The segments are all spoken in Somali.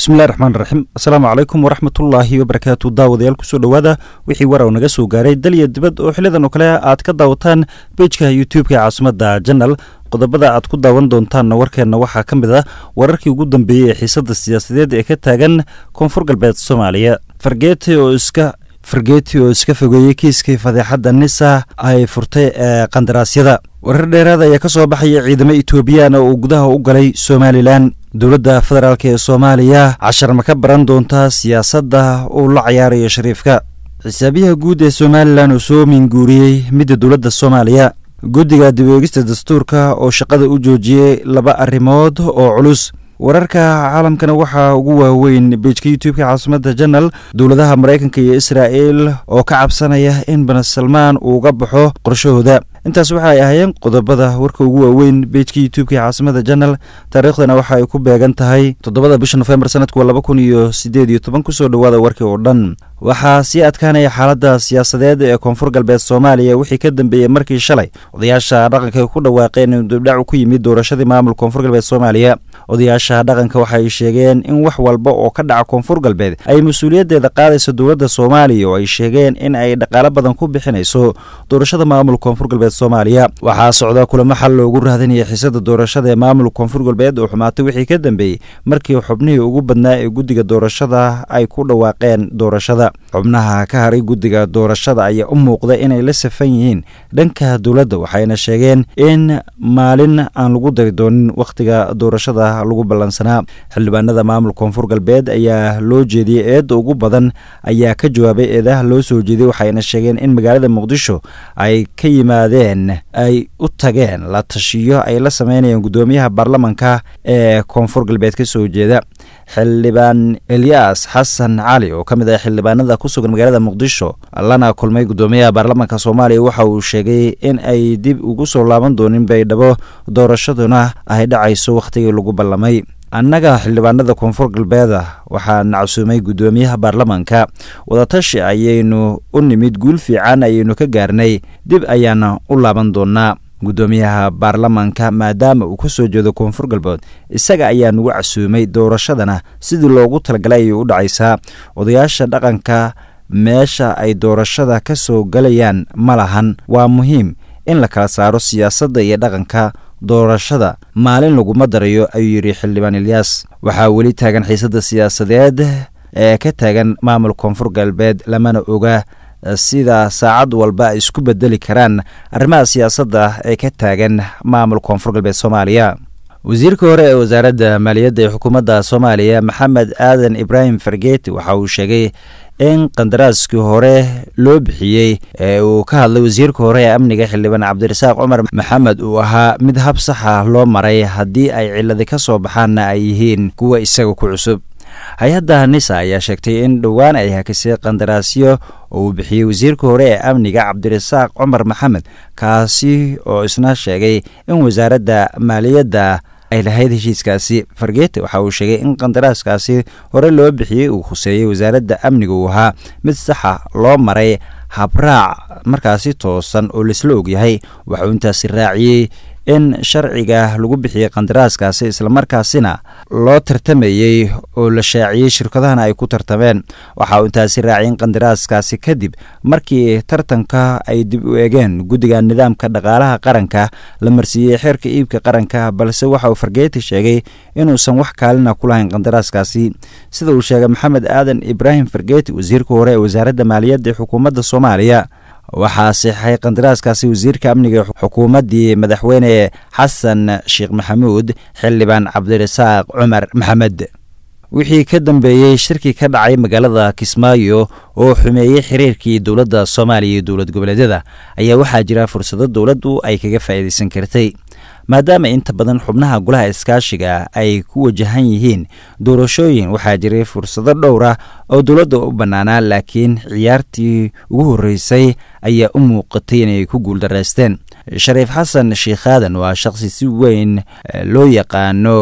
bismillahi raxmaan raxiim asalaamu calaykum waraxmatullaahi wabarakaatu daawadayaal kusoo dhowaada wixii warow naga soo gaaray dal iyo dibad oo xilidan oo kale aad ka daawataan bejka youtube-ka ee caasimada janal qodobada aad ku daawan doontaanna warkeenna waxaa ka mid ah wararkii ugu dambeeyey ee xiisadda siyaasadeed ee ka taagan koonfur galbeed soomaaliya fargeeti oo iska fargeeti oo iska fogeeyey kiiskii fadeexadda nisa ay furtay ee qandaraasyada warar dheeraad ayaa ka soo baxaya ciidamo etoobiyana oo gudaha u galay somalilan dowladda federaalk ee soomaaliya cashar ma ka baran doontaa siyaasadda uu la cayaarayo shariifka xisaabiyaha guud ee somalilan oo soo minguuriyey midda dowladda soomaaliya guddiga dib eegista dastuurka oo shaqada u joojiyey laba arrimood oo culus wararka caalamkana waxaa ugu waaweyn bejka youtube-ka caasimada janal dowladaha maraykanka iyo israa'el oo ka cabsanaya in bani salmaan uu uga baxo qorshahooda intaas waxa ay ahaayeen qodobada warka ugu waaweyn bejka youtube-ka caasimada janal taariikhdana waxa ay ku beegan tahay toddobada bisha nofembar sanadku laba kun iyo sideed iyo toban kusoo dhowaada warkii oo dhan waxaa sii adkaanaya xaaladda siyaasadeed ee koonfur galbeed soomaaliya wixii ka dambeeyey markii shalay odayaasha dhaqanka ay ku dhawaaqeen in dibdhacu ku yimid doorashadii maamul koonfur galbeed soomaaliya odayaasha dhaqanka waxay sheegeen in wax walba oo ka dhaca koonfur galbeed ay mas-uuliyaddeeda qaadayso dowladda soomaaliya oo ay sheegeen in ay dhaqaalo badan ku bixinayso doorashada maamul koonfur galbeed soomaaliya waxaa socda kulamo xal loogu raadinaya xiisada doorashada ee maamul koonfur galbeed oo xumaatay wixii ka dambeeyey markii xubnihii ugu badnaa ee guddiga doorashada ay ku dhawaaqeen doorashada xubnaha ka haray guddiga doorashada ayaa u muuqda inay la safan yihiin dhanka dowladda waxayna sheegeen in maalin aan lagu dari doonin wakhtiga doorashada lagu ballansanaa xildhibaanada maamul koonfur galbeed ayaa loo jeediyey eedda ugu badan ayaa ka jawaabay eedaha loo soo jeediyey waxayna sheegeen in magaalada muqdisho ay ka yimaadeen ay u tageen la tashiyo ay la sameynayeen guddoomiyaha baarlamanka ee koonfur galbeed ka soo jeeda xildhibaan elyaas xasan cali oo ka mid ah xildhibaanada ku sugan magaalada muqdisho lana kulmay guddoomiyaha baarlamanka soomaaliya waxa uu sheegay in ay dib ugu soo laaban doonin baydhabo doorashaduna ay dhacayso wakhtigii lagu ballamay annaga xildhibaanada koonfur galbeeda waxaa nacsuumay guddoomiyaha baarlamanka wadatashi ayaynu u nimid guul fiican ayaynu ka gaarnay dib ayaana u laaban doonaa guddoomiyaha baarlamanka maadaama uu ka soo jeedo koonfur galbeed isaga ayaa nagu casuumay doorashadana sidii loogu talagalay ayay u dhacaysaa odayaasha dhaqanka meesha ay doorashada ka soo galayaan ma lahan waa muhiim in la kala saaro siyaasadda iyo dhaqanka doorashada maalin laguma darayo ayuu yidhi xildhibaan ilyaas waxaa weli taagan xiisadda siyaasadeed ee ka taagan maamul koonfur galbeed lamana oga sida saacad walba ay isku bedeli karaan arrimaha siyaasadda ee ka taagan maamul koonfur galbeed soomaaliya wasiirka hore ee wasaaradda maaliyadda ee xukuumadda soomaaliya maxamed aadan ibraahim fargeeti waxa uu sheegay in qandaraaskii hore loo bixiyey ee uu ka hadlay wasiirka hore ee amniga xildhibaan cabdirasaaq cumar maxamed uu ahaa mid hab saxa loo maray haddii ay ciladi ka soo baxaanna ay yihiin kuwa isaga ku cusub hay-adda nisa ayaa sheegtay in dhowaan ay hakisay qandaraasyo oo uu bixiyey wasiirka hore ee amniga cabdirasaaq cumar maxamed kaasi oo isna sheegay in wasaaradda maaliyadda ay lahayd heshiiskaasi fargeete waxa uu sheegay in qandaraaskaasi hore loo bixiyey uu khuseeyey wasaaradda amniga uu ahaa mid saxa loo maray habraac markaasi toosan oo laisla ogyahay waxauu intaasi raaciyey in sharciga lagu bixiyey qandaraaskaasi islamarkaasina loo tartamayey oo la shaaciyey shirkadahana ay ku tartameen waxa uu intaasi raaciyay in qandaraaskaasi kadib markii tartanka ay dib u eegeen guddiga nidaamka dhaqaalaha qaranka la marsiiyey xeerka iibka qaranka balse waxa uu fargeeti sheegay inuusan wax kaalina ku lahayn qandaraaskaasi sida uu sheegay maxamed aadan ibraahim fargeeti wasiirka hore ee wasaaradda maaliyadda ee xukuumadda soomaaliya waxaa seexay qandaraaskaasi wasiirka amniga xukuumaddii madaxweyne xasan sheekh maxamuud xildhibaan cabdirasaaq cumar maxamed wixii ka dambeeyey shirkii ka dhacay magaalada kismaayo oo xumeeyey xiriirkii dowladda soomaaliya iyo dowlad goboleedyada ayaa waxaa jira fursado dowladdu ay kaga faa'iidaysan kartay maadaama inta badan xubnaha golaha iskaashiga ay ku wajahan yihiin doorashooyin waxaa jiray fursado dhowr ah oo dowladda u bannaanaa laakiin ciyaartii ugu horreysay ayaa u muuqatay inay ku guuldaraysteen shariif xasan sheikh aadan waa shaqsi si weyn loo yaqaano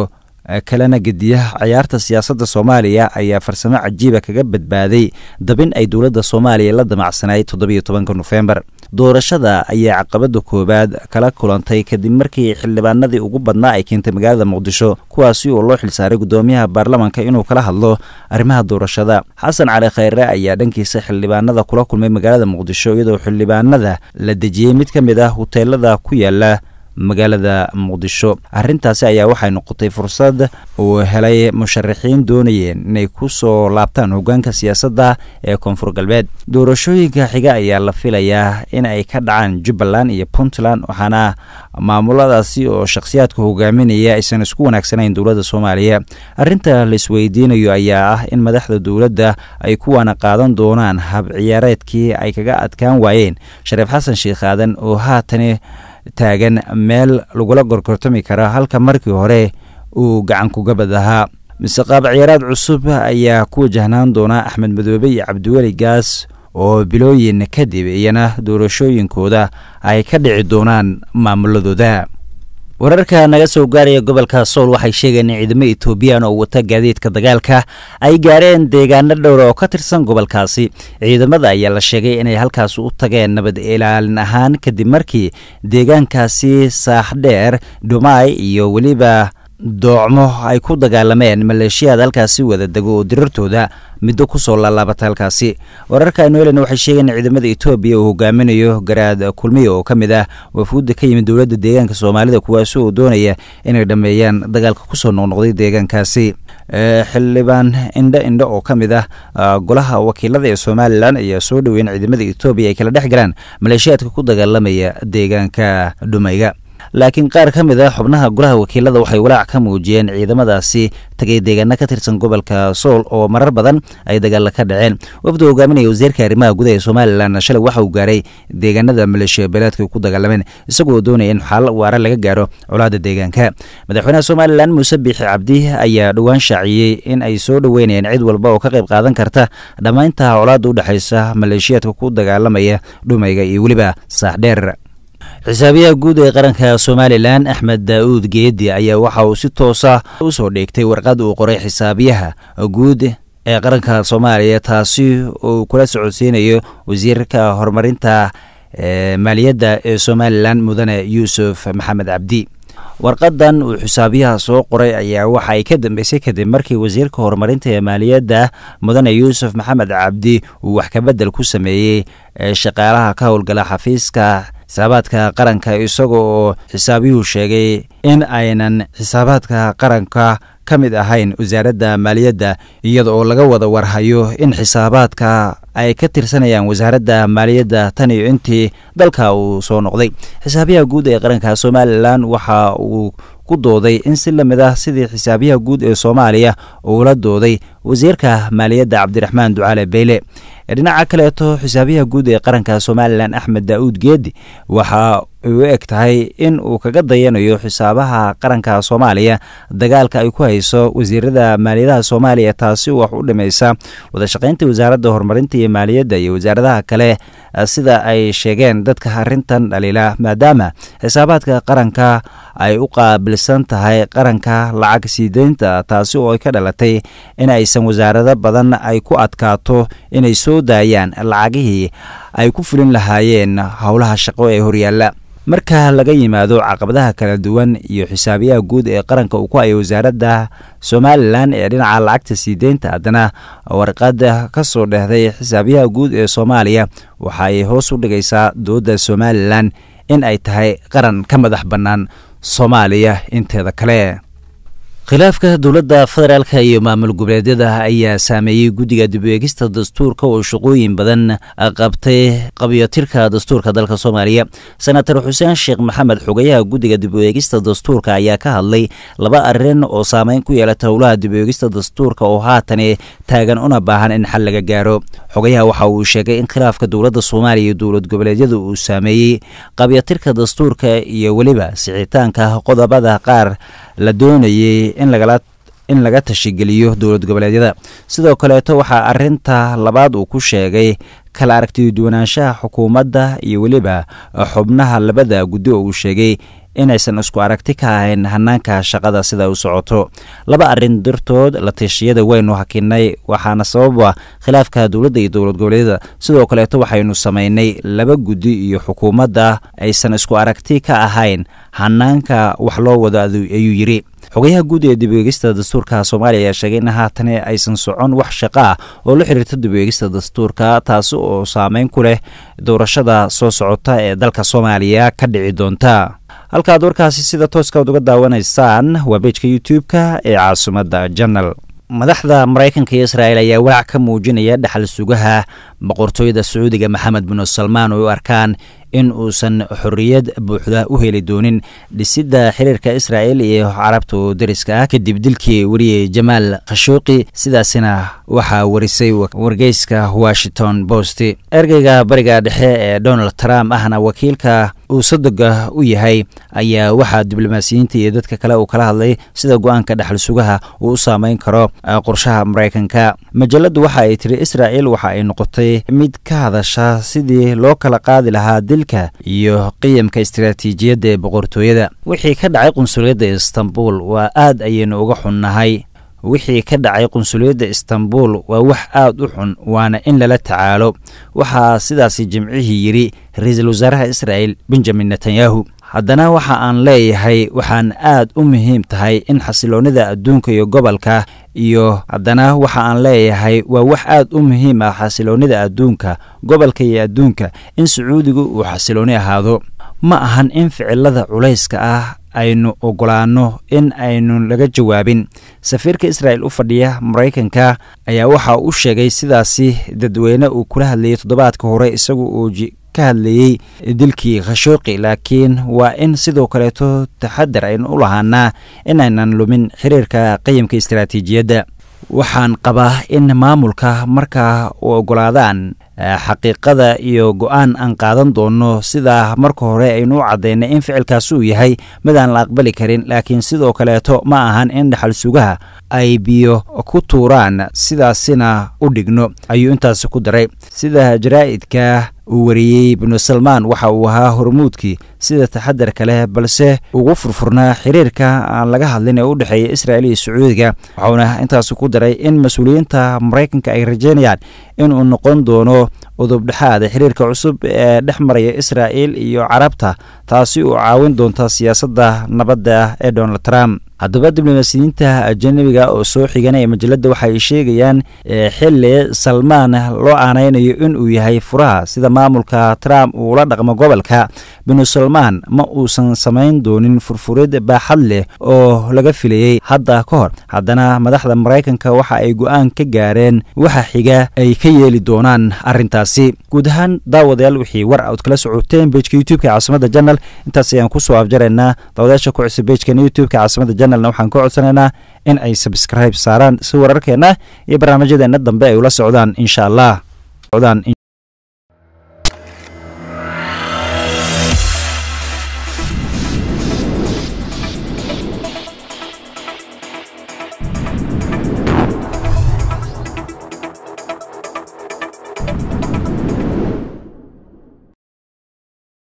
kalena gediya ciyaarta siyaasadda soomaaliya ayaa farsamo cajiiba kaga badbaaday dabin ay dowladda soomaaliya la damacsanayd toddobiyo tobanka nofembar doorashada ayaa caqabada koowaad kala kulantay kadib markii xildhibaanadii ugu badnaa ay keentay magaalada muqdisho kuwaasi oo loo xilsaaray guddoomiyaha baarlamanka inuu kala hadlo arrimaha doorashada xasan cali khayre ayaa dhankiisa xildhibaanada kula kulmay magaalada muqdisho iyadoo xildhibaanada la dejiyey mid ka mid ah huteelada ku yaala magaalada muqdisho arrintaasi ayaa waxay noqotay fursad uu helay musharaxiin doonayeen inay ku soo laabtaan hoggaanka siyaasadda ee koonfur galbeed doorashooyinka xiga ayaa la filayaa in ay ka dhacaan jubbaland iyo puntland waxaana maamuladaasi oo shakhsiyaadka hogaaminaya aysan isku wanaagsanayn dowladda soomaaliya arrinta la isweydiinayo ayaa ah in madaxda dowladda ay kuwaana qaadan doonaan hab ciyaareedkii ay kaga adkaan waayeen shareef xasan sheekh aadan oo haatani taagan meel lagula gorgortami kara halka markii hore uu gacan kugabad ahaa mise qaab ciyaaraad cusub ayaa ku wajahnaan doona axmed madoobe iyo cabdiweli gaas oo bilooyin kadib iyana doorashooyinkooda ay ka dhici doonaan maamuladooda wararka naga soo gaaraya gobolka sool waxay sheegeen in ciidamo etoobiyan oo wata gaadiidka dagaalka ay gaareen deegaano dhowr oo ka tirsan gobolkaasi ciidamada ayaa la sheegay inay halkaas u tageen nabad ilaalin ahaan kadib markii deegaankaasi saaxdheer dhumaay iyo weliba doocmo ay ku dagaalameen maleeshiyaad halkaasi wada dego oo dirartooda middo ku soo laalaabata halkaasi wararka aynu helena waxay sheegeen in ciidamada etoobiya uu hogaaminayo garaad kulmiya oo ka mid ah wafuudda ka yimid dowladda deegaanka soomaalida kuwaasi oo doonaya inay dhammeeyaan dagaalka kusoo noqnoqday deegaankaasi xildhibaan indho indho oo ka mid ah golaha wakiilada ee somalilan ayaa soo dhoweyn ciidamada etoobiya ay kala dhex galaan maleeshiyaadka ku dagaalamaya deegaanka dhumayga laakiin qaar ka mid a xubnaha golaha wakiilada waxay walaac ka muujiyeen ciidamadaasi tagay deegaano ka tirsan gobolka sool oo marar badan ay dagaalla ka dhaceen wafda hogaaminaya wasiirka arrimaha gudaha ee somalilan shalay waxa uu gaaray deegaanada maleeshiya beeleedka ku dagaalameen isagoo doonaya in xaal waara laga gaaro colaada deegaanka madaxweynaha somalilan muuse biixi cabdi ayaa dhowaan shaaciyey in ay soo dhoweynayeen cid walba oo ka qayb qaadan karta dhammaynta colaada u dhexaysa maleeshiyaadka ku dagaalamaya dhumayga iyo weliba saaxdheer xisaabiyaha guud ee qaranka somalilan axmed daa'uud geedi ayaa waxa uu si toosa u soo dheegtay warqad uu qoray xisaabiyaha guud ee qaranka soomaaliya taasi uu kula socodsiinayo wasiirka horumarinta maaliyadda ee somalilan mudane yuusuf maxamed cabdi warqadan uu xisaabiyaha soo qoray ayaa waxa ay ka dambeysay kadib markii wasiirka horumarinta ee maaliyadda mudane yuusuf maxamed cabdi uu wax kabedel ku sameeyey shaqaalaha ka howlgala xafiiska xisaabaadka qaranka isaga oo xisaabiyuhu sheegay in aynan xisaabaadka qaranka ka mid ahayn wasaaradda maaliyadda iyada oo laga wada warhayo in xisaabaadka ay ka tirsanayaan wasaaradda maaliyadda tan iyo intii dalka uu soo noqday xisaabiyaha guud ee qaranka somalilan waxa uu ku dooday in si lamid ah sidii xisaabiyaha guud ee soomaaliya uula dooday wasiirka maaliyadda cabdiraxmaan ducaale beyle dhinaca kaleeto xisaabiyaha guud ee qaranka somalilan axmed daa'uud geedi waxa u eg tahay in uu kaga dayanayo xisaabaha qaranka soomaaliya dagaalka ay ku hayso wasiirada maaliyadaha soomaaliya taasi wax u dhimaysa wadashaqaynta wasaaradda horumarinta iyo maaliyadda iyo wasaaradaha kale sida ay sheegeen dadka arrintan dhaliila maadaama xisaabaadka qaranka ay u qaabilsan tahay qaranka lacag siideynta taasi oo ay ka dhalatay in aysan wasaarado badan ay ku adkaato inay soo daayaan lacagihii ay ku fulin lahaayeen howlaha shaqo ee horyaalla marka laga yimaado caqabadaha kala duwan iyo xisaabiyaha guud ee qaranka uu ku hayo wasaaradda somalilan ee dhinaca lacagta siideynta haddana warqada ka soo dhehday xisaabiyaha guud ee soomaaliya waxa ay hoos u dhigaysaa dowladda somalilan in ay tahay qaran ka madax bannaan soomaaliya inteeda kale khilaafka dowladda federaalka iyo maamul goboleedyada ayaa saameeyey guddiga dib u eegista dastuurka oo shaqooyin badan qabtay qabyotirka dastuurka dalka soomaaliya senator xuseen sheekh maxamed xogayaha guddiga dib u eegista dastuurka ayaa ka hadlay laba arrin oo saameyn ku yeelata howlaha dib u eegista dastuurka oo haatani taagan una baahan in xal laga gaaro xogayaha waxa uu sheegay in khilaafka dowladda soomaaliya iyo dowlad goboleedyada uu saameeyey qabyotirka dastuurka iyo weliba sixitaanka qodobada qaar la doonayey in lagala in laga tashigeliyo dowlad goboleedyada sidoo kaleeto waxaa arinta labaad uu ku sheegay kala aragtiyo duwanaanshaha xukuumadda iyo weliba xubnaha labada guddi oo uu sheegay inaysan isku aragti ka ahayn hanaanka shaqada sida u socoto laba arrin dartood la tashiyada waynu hakinay waxaana sababa khilaafka dowladda iyo dowlad goboleedyada sidoo kaleeto waxaynu samaynay laba guddi iyo xukuumadda aysan isku aragti ka ahayn hanaanka wax loo wado ayuu yidhi xogayaha guud ee dib-eegista dastuurka soomaaliya ayaa sheegay in haatan aysan socon wax shaqo ah oo la xiriirta dib-eegista dastuurka taasi oo saameyn ku leh doorashada soo socota ee dalka soomaaliya ka dhici doonta halkaad warkaasi sida tooskaad uga daawanaysaan waa bejka youtube-ka ee caasimadda janal madaxda maraykanka iyo israa'il ayaa walaac ka muujinaya dhaxal sugaha boqortooyada sacuudiga maxamed binu salmaan oo u arkaan in uusan xorriyad buuxda u heli doonin dhisidda xiriirka israa'il iyo carabta oo dariska ah kadib dilkii wariyey jamaal khashuuqi sidaasina waxaa warisay wargeyska washington post ergeyga bariga dhexe ee donald trump ahna wakiilka uu sadoga u yahay ayaa waxaa diblomaasiyiinta iyo dadka kale uu kala hadlay sida go-aanka dhexal sugaha uu u saameyn karo qorshaha maraykanka majaladu waxa ay tiri israa'il waxa ay noqotay mid ka hadasha sidii loo kala qaadi lahaa dilka iyo qiyamka istaraatiijiyadda ee boqortooyada wixii ka dhacay qunsuliyadda istanbul waa aad ayaynu uga xunnahay wixii ka dhacay qunsuliyadda istanbul waa wax aad u xun waana in lala tacaalo waxaa sidaasi jimcihii yidhi ra-iisul wasaaraha israa'il benjamin netanyahu haddana waxa aan leeyahay waxaan aad u muhiim tahay in xasiloonnida adduunka iyo gobolka iyo haddana waxa aan leeyahay waa wax aad u muhiim ah xasiloonnida adduunka gobolka iyo adduunka in sacuudigu uu xasiloonni ahaado ma ahan in ficilada culayska ah aynu ogolaanno in aynu laga jawaabin safiirka israa'il u fadhiya maraykanka ayaa waxa u sheegay sidaasi dadweyne uu kula hadlayay toddobaadka hore isagu uu ka hadlayey dilkii khashuuqi laakiin waa in sidoo kaleeto taxadar aynu u lahaanaa inaynan lumin xiriirka qayimka istaraatiijiyadda waxaan qabaa in maamulka markaa u ogolaadaan xaqiiqada iyo go-aan aan qaadan doono sida marka hore aynu u caddaynay in ficilkaasi uu yahay mid aan la aqbali karin laakiin sidoo kaleeto ma ahan in dhaxal sugaha ay biyo ku tuuraan sidaasina u dhigno ayuu intaasi ku daray sida jaraa'idka uu wariyey binu salmaan waxa uu ahaa hormuudkii sida taxadarka leh balse ugu furfurnaa xiriirka aan laga hadlin ee u dhexeeya israa'il iyo sacuudiga waxauna intaasi ku daray in mas-uuliyiinta maraykanka ay rajeynayaan inuu noqon doono udubdhexaada xiriirka cusub ee dhex maraya israa'il iyo carabta taasi uu caawin doonta siyaasadda nabadda ee donald trump haddaba diblomaasiyiinta ajanabiga oo soo xiganaya majalada waxa ay sheegayaan xili salmaan loo aanaynayo inuu yahay furaha sida maamulka trump uula dhaqmo gobolka binu salmaan ma uusan samayn doonin furfurid baaxad leh oo laga filayey hadda ka hor haddana madaxda maraykanka waxa ay go-aan ka gaareen waxa xiga ay ka yeeli doonaan arrintaasi guud ahaan daawadayaal wixii war aad kala socoteen bejka youtubeka caasimada janal intaas ayaan kusoo afjaraynaa daawadayaasha ku cusub bejkan youtubeka caasimada janalna waxaan ka codsanaynaa in ay sabskribe saaraan si wararkeenna iyo barnaamijyadeena dambe ay ula socdaan insha allah